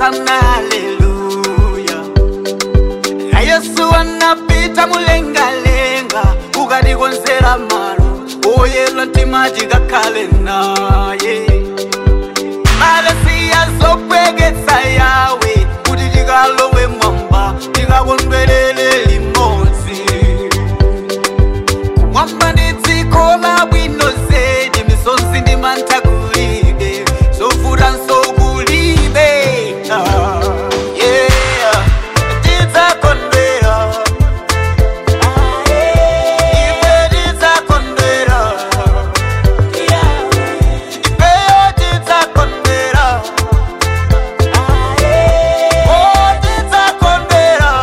sana haleluya na yesu anapita mulengalenga ukatikonzera malo oyela mtima tikakhale naye malesi azopweketsa yawe kuti tikalowe mwamba tikakondwerere limodzi mwamba ndi dziko labwino zedi misonzi ndi mantha kulibe zovutanso kulibe Ah, yeah. tidzakondwera ife tidzakondwera ifeyo tidzakondwera oh tidzakondwera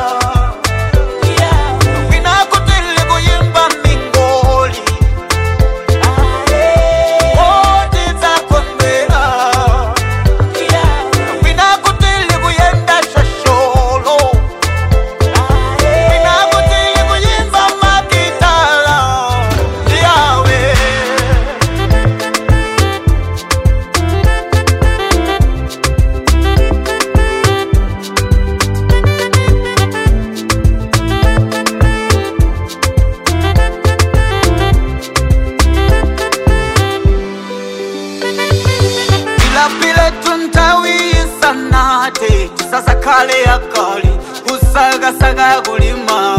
kwina kutili kuyimba mingoli oh tidzakondwera kwina kutili kuyenda shosholo kwina kutili kuyimba makitala yawe ilapile tuntawisanate tisasakhale akali kusakasaka kulima